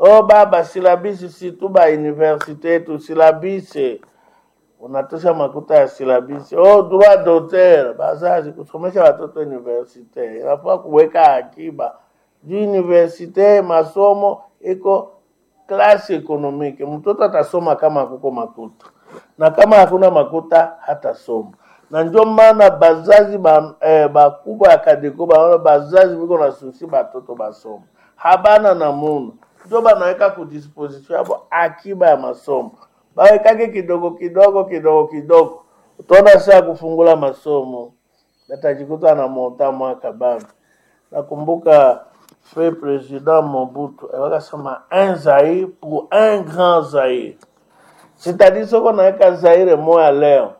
oh baba silabisi si tu ba universite yetu silabisi unatosha makuta ya silabisi oh droit d'auteur bazazi kusomesha watoto universite inafaa kuweka akiba juu universite masomo iko klasi ekonomike mtoto atasoma kama kuko makuta na kama hakuna makuta hatasoma na ndio maana bazazi ba, eh, bakubwa ya kadeko baona bazazi biko na susi batoto basoma habana namuna ndio banaweka kudisposition yabo akiba ya masomo bawekake kidogo kidogo kidogo kidogo utaona saa kufungula masomo atajikuta na monta mwaka bado nakumbuka fe president Mobutu wakasema un Zaire pour un grand Zaire sitadi soko naweka Zaire moya leo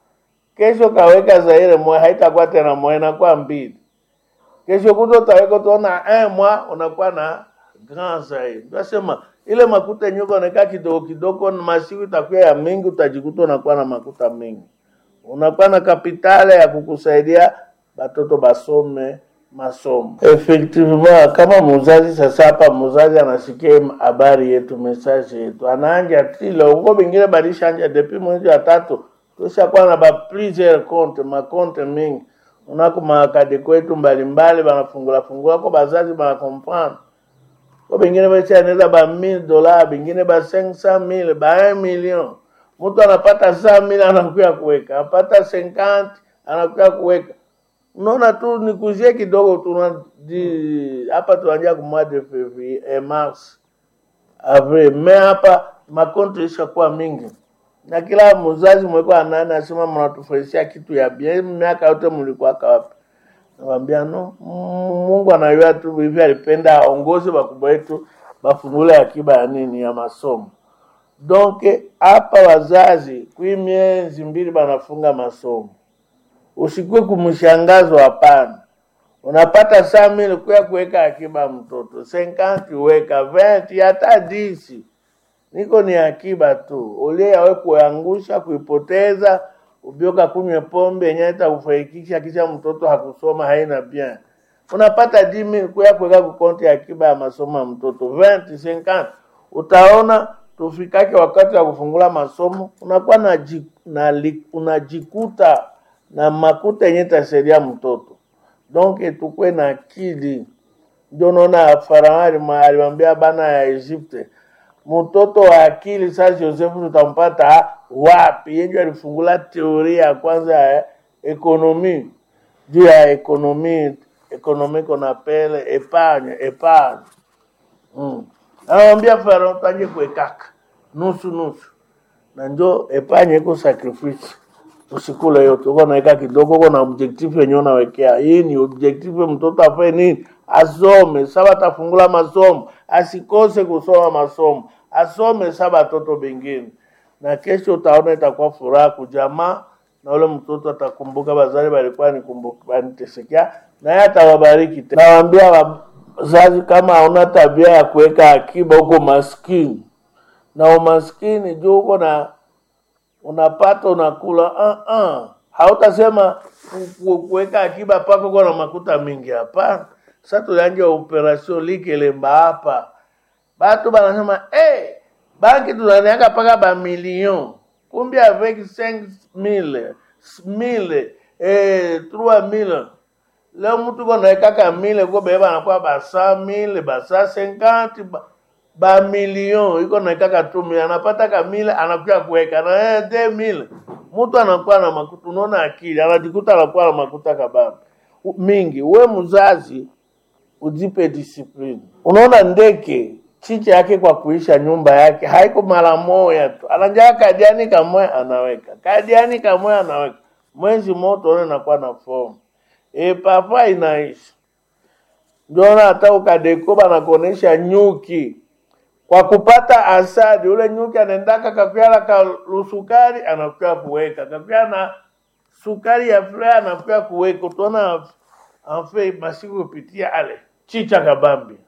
kesho kaweka Zaire moya haitakuwa tena moya inakuwa mbili kesho kuto utaweka utaona un mwa unakuwa na grand Zaire tunasema ile makuta yenyewe unaeka kidogo kidogo na masiku itakuwa ya mingi utajikuta unakuwa na makuta mingi unakuwa na kapitale ya kukusaidia batoto basome masomo. Effectivement, kama muzazi sasa hapa muzazi anasikia habari yetu message yetu anaanja tilo ngo bingine balishanja depuis mwezi wa tatu tushakuwa na ba plusieurs compte ma compte mingi unako makadi kwetu mbalimbali banafungula fungula ko bazazi bana comprendre ko bingine bashaneza ba 1000 dollars bingine ba 500000 ba 1 million mtu anapata 100000 anakuya kuweka anapata 50 anakuya kuweka unaona tu nikuzie kidogo tu na- di- hapa tuanjia ku mois de février eh, mars avril me hapa makonto ishakuwa mingi na kila mzazi mwekuwa nani asema mnatufurahishia kitu ya bien miaka yote mlikuwaka wapi nawambia no mm, mungu anajua tu hivi alipenda aongoze bakubwa wetu bafungule akiba ya nini ya masomo donc hapa wazazi kwi miezi mbili banafunga masomo usikue kumshangazwa hapana unapata saa mili kuya kuweka akiba mtoto senkanti weka venti hata disi niko ni akiba tu ulie yawe kuangusha kuipoteza ubioka kunywe pombe yenye itakufaikisha kisha mtoto hakusoma haina bien unapata dimi kuya kuweka kukonti ya akiba ya masomo ya mtoto venti senkanti utaona tufikake wakati wa kufungula masomo unakuwa na, ji- na li- unajikuta na makuta yenye itasaidia mtoto donc tukwe na akili ndio naona farao alima- alimwambia bana ya Egypte mtoto wa akili sasa Josefu tutampata wapi? Yeye alifungula teoria ya kwanza ya ekonomi juu ya ekonomi ekonomi kona pele epargne epargne mm. Anamwambia farao tanje kuekaka nusu nusu na njo epargne iko sacrifice usikule yote, uko naweka kidogo, uko na objective yenyewe unawekea. Hii ni objective, mtoto afanye nini? Asome. Saba atafungula masomo, asikose kusoma masomo, asome saba watoto bengine, na kesho utaona itakuwa furaha kujamaa, na ule mtoto atakumbuka bazali balikuwa nikumbuka banitesekea, na yeye atawabariki tena. Nawaambia wazazi, kama hauna tabia ya kuweka akiba, uko maskini na umaskini juu uko na unapata unakula uh -uh. hautasema ku- ku- kuweka akiba pako kwa na makuta mingi hapana sasa tulianja operation likelemba hapa batu banasema hey, banki tunaniaka paka ba million kumbe avec 5000 mille eh, 3000 leo mtu konaekaka mile ko bebe banakuwa ba 100000 ba 150 ba ba milion iko naekaka tu mile anapata kamile anakuja kuweka na eh, de mile mtu anakuwa na makuta unaona akili anajikuta anakuwa na makuta kababa U- mingi we mzazi ujipe discipline unaona ndeke chiche yake kwa kuisha nyumba yake haiko mara moja tu anajaa kadiani kamoya anaweka kadiani kamoya anaweka mwezi moto one nakuwa na fomu e papa inaisha ndio hata ukadeko banakuonesha nyuki kwa kupata asadi ule nyuki anaendaka kakuala ka lusukari anakuya kuweka kakuya na sukari ya fle anakuya kuweka utaona anfe masiku kupitia ale chicha kabambi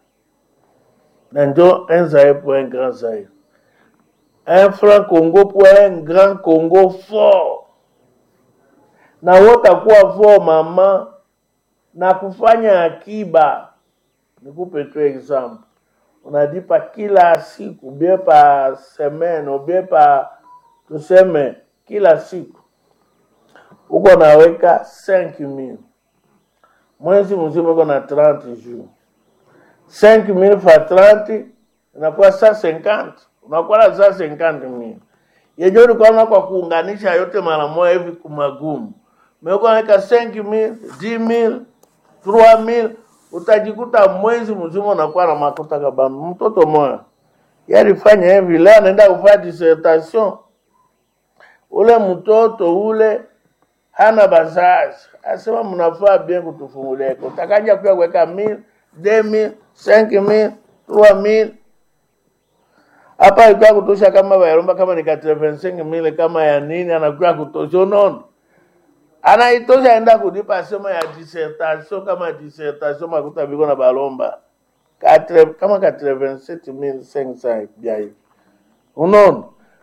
na njo un zaire pour un grand zaire un franc congo pour un grand congo fort na wotakuwa fort mama na kufanya akiba nikupe tu example unalipa kila siku bie pa semene ubie pa tuseme kila siku uko naweka 5000 mwezi mzima uko na 30 jours 5000 fa 30 inakuwa saa 50 unakuwa na saa 50000 yenyewe ulikuwa na kwa kuunganisha yote mara moja hivi kumagumu meuko naweka 5000 10000 3000 utajikuta mwezi mzima unakuwa na makuta kabambi mtoto moya yalifanya hivi leo anaenda kufanya dissertation ule mtoto ule hana bazazi, asema mnafaa bien kutufungulia iko utakaja pia kuweka mil deux mille cinq mille trois mille hapa ilikuwa kutosha kama bayaromba kama ni 85 mille kama ya nini anakuwa kutosha unaona anaitosha enda kulipa sema ya dissertation kama dissertation makuta biko na balomba Katre, kama 87500 bia hivi unaona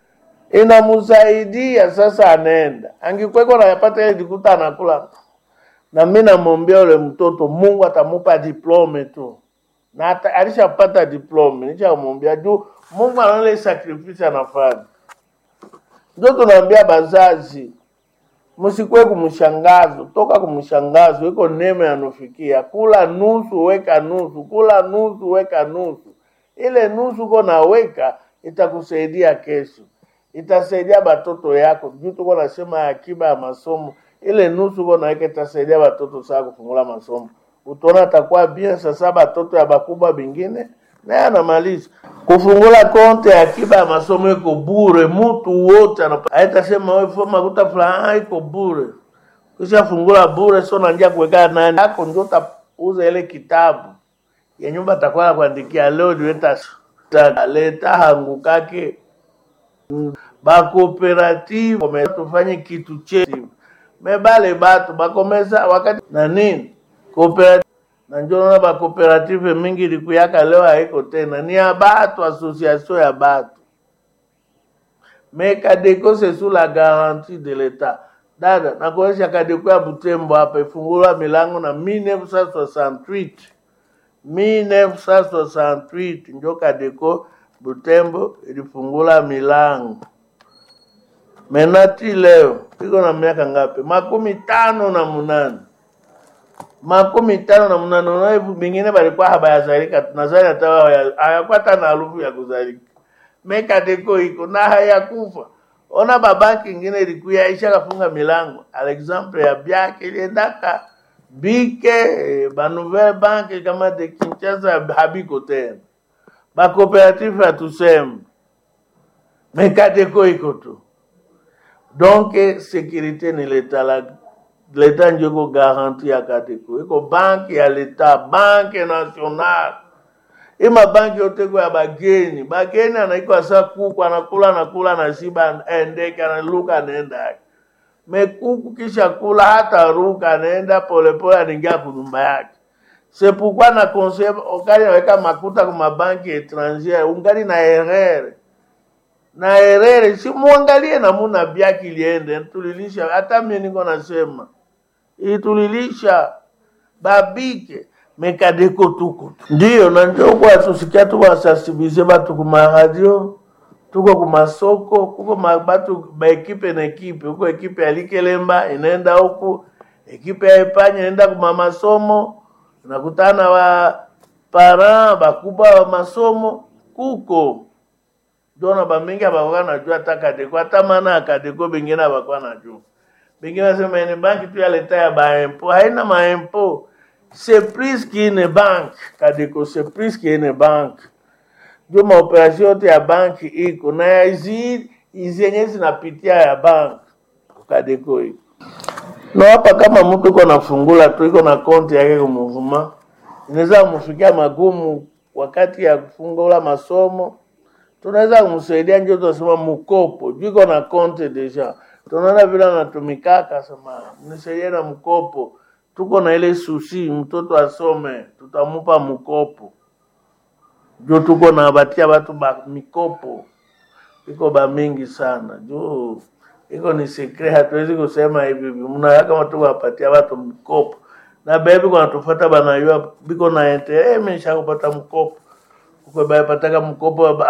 inamsaidia sasa, anaenda angikweko nayapata ile jikuta anakula na mimi namwombea ule mtoto, Mungu atamupa diplome tu na ata, alishapata diplome, nishamwombea juu Mungu anaona ile sacrifice anafanya. Ndio tunaambia bazazi, msikwe kumshangazo, toka kumshangazo, iko neema yanufikia. Kula nusu, weka nusu, kula nusu, weka nusu. Ile nusu uko naweka itakusaidia kesho, itasaidia batoto yako. Juu tuko nasema akiba ya masomo, ile nusu uko naweka itasaidia batoto saa kufungula masomo. Utaona atakuwa bien. Sasa batoto ya bakubwa bingine naye anamaliza kufungula konte ya akiba ya masomo iko bure, mtu wote anapa- haitasema wewe foma makuta fulani ah, iko bure. Kisha fungula bure, sio naanza kuweka nani yako, ndio utauza ile kitabu ya nyumba atakuwa kuandikia leo leta leta hangu kake bakooperative kome- tufanye kitu chetu mebale batu bakomesa wakati na nini cooperative na njo naona bakooperative mingi ilikuyaka leo haiko tena, ni ya batu, association ya batu me Kadeko c'est sous la garantie de l'État. Dada, nakuonyesha Kadeko ya Butembo hapa ifungulwa milango na 1968 1968 njo Kadeko Butembo ilifungula milango. Menati leo iko na miaka ngapi? makumi tano na munane makumi tano na munane. Unaona hivi bingine balikuwa habayazalika, tunazali hata wao haya- hayakuwa hata na harufu ya kuzalika. Mekadeko iko na hayakufa. Ona babanki ingine ilikuya isha kafunga milango. Alexample ya byake iliendaka bike eh, ba nouvelle banque kama de Kinshasa habiko tena, ba cooperative hatuseme, Mekadeko iko tu. Donc sécurité ni leta la leta ndio iko garanti ya Kadeko, iko banki ya leta, banki nationale ima banki yote kwa ya bageni bageni anaikwa sa kuku anakula anakula anashiba endeke analuka anaenda yake mekuku kisha kula hata ruka anaenda polepole anaingia kunyumba yake sepukwa na conseil ukali naweka makuta kwa mabanki étrangère ungali na erreur na erreur si muangalie namuna byaki iliende tulilisha hata mimi niko nasema itulilisha babike mekadeko tuko tu. ndiyo na njo kwa tusikia tu wasasibize batu kuma radio tuko kumasoko kuko ma- batu baekipe na ekipe huko ekipe ya likelemba inaenda huku ekipe ya epanya inaenda kuma masomo unakutana wa parent bakubwa wa masomo kuko jona bamingi abakuwa najua hata kadeko hata maana ya kadeko bengine abakuwa najua bengine nasema ni banki tu ya leta ya baempo haina maempo c'est plus qu'une banque kadeko c'est plus qu'une banque ndio maoperasio yote ya banki iko na ya hizi hizi yenye zinapitia ya banki kadeko iko na hapa kama mtu iko nafungula tu iko na konti yake kumuvuma inaweza kumfikia magumu wakati ya kufungula masomo tunaweza kumsaidia njo tunasema mkopo juu iko na konti deja tunaona vile anatumikaka sema mnisaidie na mkopo tuko na ile susi mtoto asome tutamupa mkopo juu tuko na batia batu ba mikopo iko ba mingi sana juu iko ni secret hatuwezi kusema hivi hivi mnawaka kama tu wapatia watu mkopo na bebi kwa natufuata banayua biko na ente eh mimi nishakupata mkopo kweba pataka mkopo